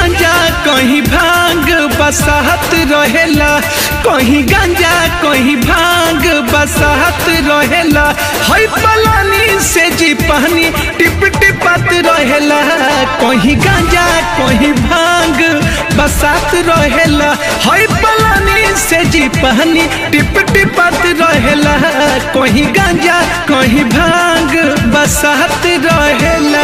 गांजा कहीं भांग बसाहत रहेला कहीं गांजा कहीं भांग बसाहत रहेला हई पलानी से जी पानी टिप टिपत रहेला कहीं गांजा कहीं भांग बसात रहेला हई पलानी से जी पानी टिप टिपत रहेला कहीं गांजा कहीं भांग बसात रहेला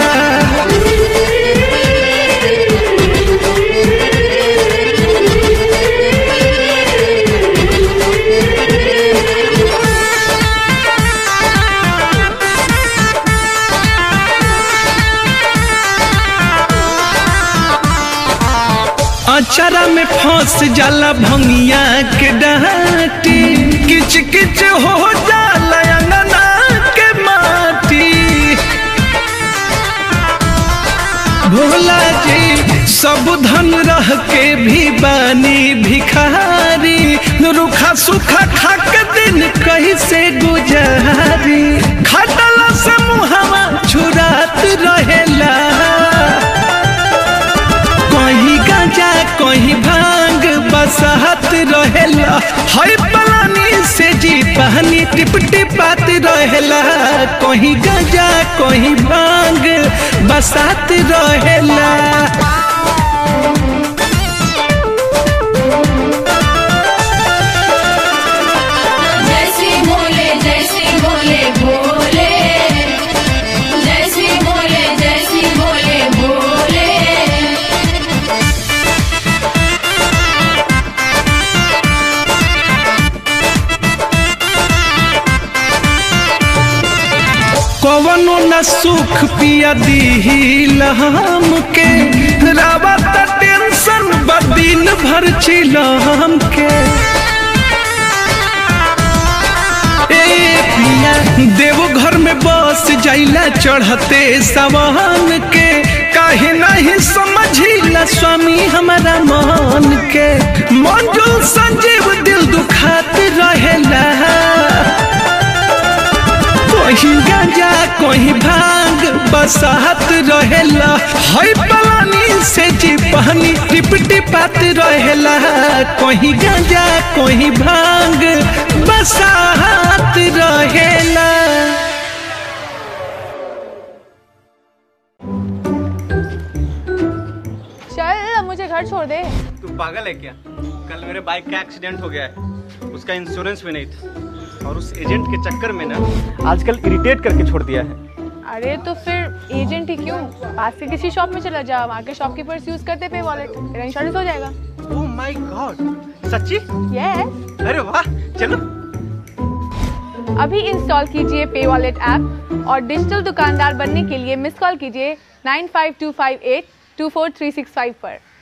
अचरा में फंस जाला भंगिया के डाटी किच किच हो जाला अंगना के माटी भोला जी सब धन रह के भी बानी भिखारी रुखा सुखा खा के दिन कैसे गुजारी खटला से मुहवा छुरात रहेला कहीं गांजा कहीं भांग बसहत रहेला हई पलानी से जी पानी टिप टिपात रहेला कहीं गांजा कहीं भांग बसात रहेला जैसी बोले जैसी बोले बोले जैसी बोले जैसी बोले बोले कवनो न सुख पिया दीहिल हमके रावत टेंशन बदिन भर चिलम के ए पिया देवघर में बस जाइला चढ़ते सवान के काहे नहीं समझिला स्वामी हमारा मन के मंजुल संजीव दिल दुखात रहेला कहीं गांजा कहीं भांग बसाहत रहेला हई पलानी से जी पानी टिप टिपात रहेला कहीं गांजा कहीं भांग बसाहत रहेला चल अब मुझे घर छोड़ दे तू पागल है क्या कल मेरे बाइक का एक्सीडेंट हो गया है उसका इंश्योरेंस भी नहीं था और उस एजेंट के चक्कर में ना आजकल इरिटेट करके छोड़ दिया है अरे तो फिर एजेंट ही क्यों पास के किसी शॉप में चला जा वहाँ के शॉपकीपर्स यूज करते पे वॉलेट तेरा इंश्योरेंस हो जाएगा ओह माय गॉड सच्ची यस अरे वाह चलो अभी इंस्टॉल कीजिए पे वॉलेट ऐप और डिजिटल दुकानदार बनने के लिए मिस कॉल कीजिए nine five two five eight two four three six five पर